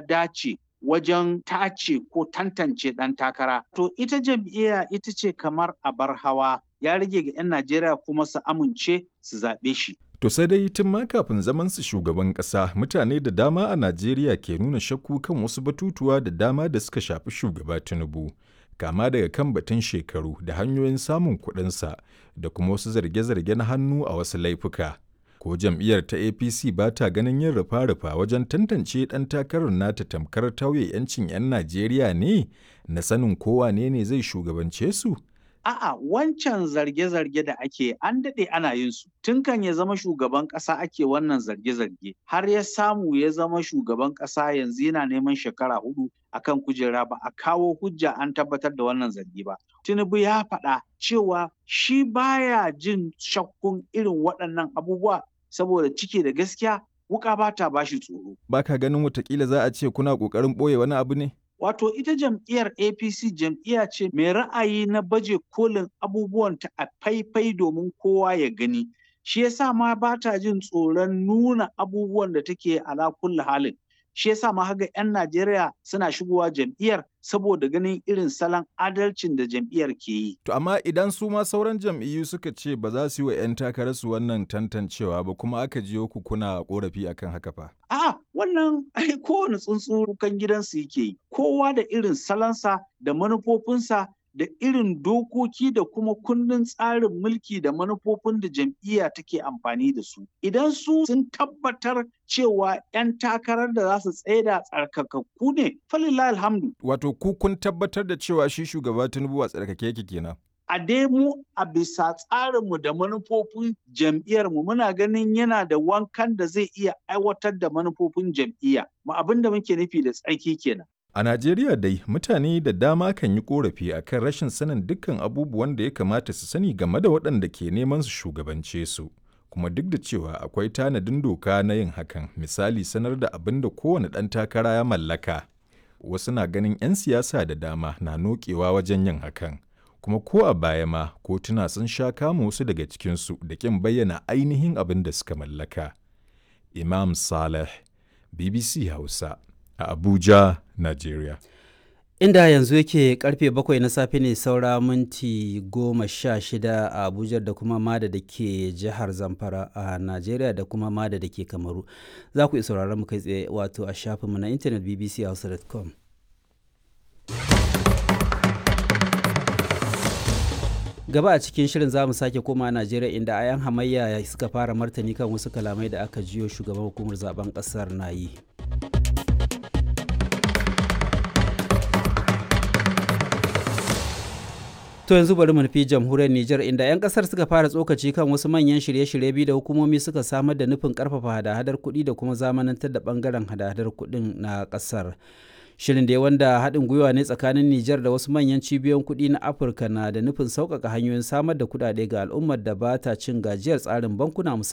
dace wajen tace ko tantance ɗan takara. To ita jam'iyya ita ce kamar abar hawa ya rage ga 'yan Najeriya kuma su amince su zaɓe shi. To sai dai tun ma kafin zaman su shugaban ƙasa mutane da dama a Najeriya ke nuna shakku kan wasu batutuwa da dama da suka shafi shugaba Tinubu. Kama daga kan batun shekaru da hanyoyin samun kuɗinsa da kuma wasu zarge-zarge na hannu a wasu laifuka. Ko jam'iyyar ta APC ba ta ganin yin rufa-rufa wajen tantance ɗan takarar nata tamkar tauye 'yancin 'yan Najeriya ne na sanin kowa ne ne zai shugabance su? A'a wancan zarge-zarge da ake an daɗe ana yin su. Tun kan ya zama shugaban ƙasa ake wannan zarge-zarge. Har ya samu ya zama shugaban ƙasa yanzu yana neman shekara hudu akan kujera ba a kawo hujja an tabbatar da wannan zargi ba. Tinubu ya faɗa cewa shi baya jin shakkun irin waɗannan abubuwa saboda cike da gaskiya wuka ba ta bashi tsoro. Ba ka ganin watakila za a ce kuna ƙoƙarin ɓoye wani abu ne? Wato ita jam'iyyar APC jam'iyya ce mai ra'ayi na baje kolin abubuwanta a faifai domin kowa ya gani. Shi yasa ma ba ta jin tsoron nuna abubuwan da take ala kulli halin. Shi yasa ma haga 'yan Najeriya suna shigowa jam'iyyar saboda ganin irin salon adalcin da jam'iyyar ke yi. To amma idan su ma sauran jam'iyyu suka ce ba za su yi wa 'yan takararsu wannan tantancewa ba kuma aka jiyo ku kuna korafi akan haka fa. A'a wannan ai kowane tsuntsu kan gidansu yake yi. Kowa da irin salonsa da manufofinsa da irin dokoki da kuma kundin tsarin mulki da manufofin da jam'iyya take amfani da su. Idan su sun tabbatar cewa 'yan takarar da za su tsaida tsarkakakku ne, falillah alhamdu. Wato ku kun tabbatar da cewa shi shugaba Tinubu a tsarkake yake kenan. A dai mu a bisa tsarinmu da manufofin jam'iyyarmu muna ganin yana da wankan da zai iya aiwatar da manufofin jam'iyya. Ma abin da muke nufi da tsarki kenan. A Najeriya dai mutane da dama kan yi korafi a kan rashin sanin dukkan abubuwan da ya kamata su sani game da waɗanda ke neman su shugabance su. Kuma duk da cewa akwai tanadin doka na yin hakan, misali sanar da abin da kowane ɗan takara ya mallaka. Wasu na ganin 'yan siyasa da dama na nokewa wajen yin hakan. Kuma ko a baya ma kotuna sun sha kama wasu daga cikinsu da ƙin bayyana ainihin abin da suka mallaka. Imam Saleh, BBC Hausa. a Abuja, Nigeria. Inda yanzu yake karfe bakwai na safe ne saura minti goma sha shida a Abuja da kuma Mada da ke jihar Zamfara a Najeriya da kuma Mada da ke Kamaru. Za ku iya sauraron mu kai tsaye wato a shafinmu na intanet bbchausa.com. gaba a cikin shirin za mu sake koma najeriya inda ayan hamayya suka fara martani kan wasu kalamai da aka jiyo shugaban hukumar zaben kasar na yi To yanzu bari mu nufi jamhuriyar Nijar inda 'yan kasar suka fara tsokaci kan wasu manyan shirye-shirye biyu da hukumomi suka samar da nufin karfafa hada-hadar kuɗi da kuma zamanantar da bangaren hada-hadar kuɗin na kasar. Shirin da wanda haɗin gwiwa ne tsakanin Nijar da wasu manyan cibiyoyin kuɗi na Afirka na da nufin sauƙaƙa hanyoyin samar da kuɗaɗe ga al'ummar da ba ta cin gajiyar tsarin bankuna